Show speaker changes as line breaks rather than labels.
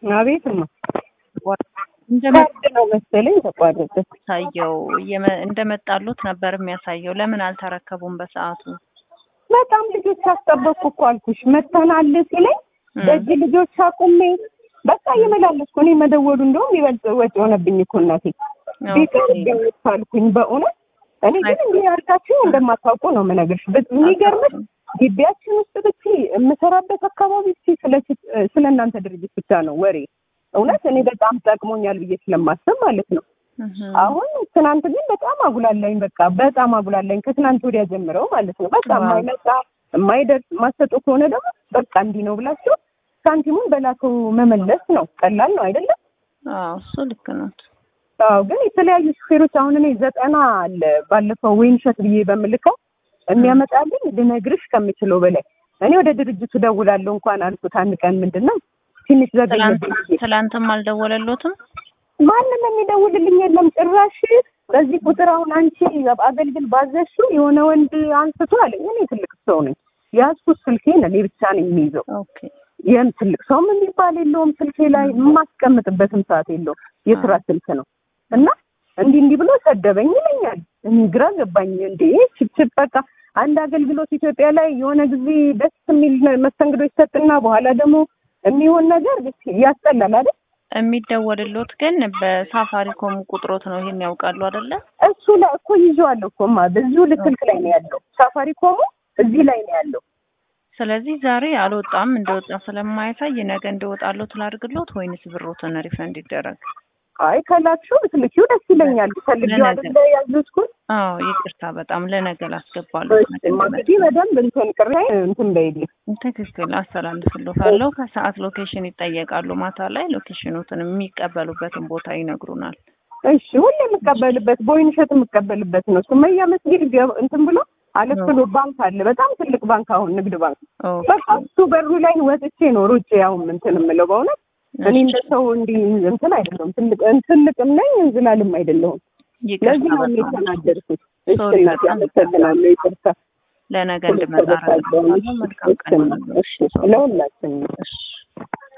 አቤትማ
እንደመ-
ካርድ ነው መሰለኝ ተቋረጠ።
ታየው እየመ- እንደመጣሉት ነበር የሚያሳየው። ለምን አልተረከቡም በሰዓቱ?
በጣም ልጆች አስጠበቅኩ እኮ አልኩሽ። መተናል ሲለኝ
እም፣
ደጅ ልጆች አቁሜ በቃ እየመላለስኩ እኔ መደወሉ እንደውም ይበልጥ ወጪ ሆነብኝ እኮ እናቴ። ቢቀር
ኦኬ።
አልኩኝ በእውነት እኔ ግን እንዲህ ያልካችሁ እንደማታውቁ ነው የምነግርሽ። ብ- የሚገርምሽ ግቢያችን ውስጥ ብቻ የምሰራበት አካባቢ ብቻ ስለ ስለ እናንተ ድርጅት ብቻ ነው ወሬ። እውነት እኔ በጣም ጠቅሞኛል ብዬ ስለማስብ ማለት ነው።
እህም፣
አሁን ትናንት ግን በጣም አጉላላኝ። በቃ በጣም አጉላላኝ ከትናንት ወዲያ ጀምረው ማለት ነው። በቃ
ዋው።
የማይመጣ የማይደርስ ማሰጡ ከሆነ ደግሞ በቃ እንዲህ ነው ብላችሁ ሳንቲሙን በላከው መመለስ ነው። ቀላል ነው አይደለም?
አዎ እሱ ልክ ነው።
አዎ ግን የተለያዩ ሹፌሮች አሁን እኔ ዘጠና አለ ባለፈው ወይን ሸት ብዬ በምልከው የሚያመጣልኝ ልነግርሽ ከምችለው በላይ እኔ ወደ ድርጅቱ ደውላለሁ እንኳን አልኩት አንድ ቀን ምንድን ነው ትንሽ
ትላንት
ዘገኘብኝ ብዬ
ትላንትም አልደወለሎትም?
ማንም የሚደውልልኝ የለም ጭራሽ በዚህ ቁጥር አሁን አንቺ አገልግል ባዘሽው የሆነ ወንድ አንስቶ አለኝ እኔ ትልቅ ሰው ነኝ ያዝኩት ስልኬን እኔ ብቻ ነኝ የሚይዘው
ኦኬ
ይህም ትልቅ ሰውም የሚባል የለውም ስልኬ ላይ የማስቀምጥበትም ሰዓት የለውም የስራ ስልክ ነው እና እንዲህ እንዲህ ብሎ ሰደበኝ ይለኛል እኔ ግራ ገባኝ እንዴ ችፕችፕ በቃ አንድ አገልግሎት ኢትዮጵያ ላይ የሆነ ጊዜ ደስ የሚል መስተንግዶ ይሰጥና በኋላ ደግሞ የሚሆን ነገር ያስጠላል አይደል
የሚደወልሎት ግን በሳፋሪኮም ቁጥሮት ነው። ይሄን ያውቃሉ አይደለ?
እሱ ላይ እኮ ይዤዋለሁ እኮ ማ ብዙ ልክልክ ላይ ነው ያለው ሳፋሪኮሙ እዚህ ላይ ነው ያለው
ስለዚህ ዛሬ አልወጣም እንደወጣ ስለማያሳይ ነገ እንደወጣሎት ላድርግሎት ወይንስ ብሮትን ሪፈንድ ይደረግ?
አይ ከላክሽው ብትልኪው ደስ ይለኛል ፈልጌው አይደለ ያዘዝኩት
አዎ ይቅርታ፣ በጣም ለነገ ላስገባለሁ።
እንግዲህ በደንብ እንትን ቅሬ እንትን በይልኝ
ትክክል አስተላልፍልዎታለሁ። ከሰዓት ሎኬሽን ይጠየቃሉ። ማታ ላይ ሎኬሽኑትን የሚቀበሉበትን ቦታ ይነግሩናል።
እሺ ሁሌ የምቀበልበት በወይን እሸት የምቀበልበት ነው ሱመያ መስጊድ ገብ- እንትን ብሎ አለፍ ብሎ ባንክ አለ በጣም ትልቅ ባንክ አሁን ንግድ ባንክ
ኦኬ።
በቃ እሱ በሩ ላይ ወጥቼ ነው ሩጬ አሁን እንትን የምለው በእውነት እኔ እንደ ሰው እንዲህ እንትን አይደለሁም ትልቅ ትልቅም ነኝ እንዝላልም አይደለሁም
ይቅርታ
ለዚህ ነው
በጣም
የተናደድኩት እሺ
ሶሪ፣
እናቴ
በጣም
አመሰግናለሁ ይቅርታ
ለነገ እንድመጣ አደርጋለሁ። መልካም ቀን ይሁንልዎት።
እሺ ለሁላችንም
እሺ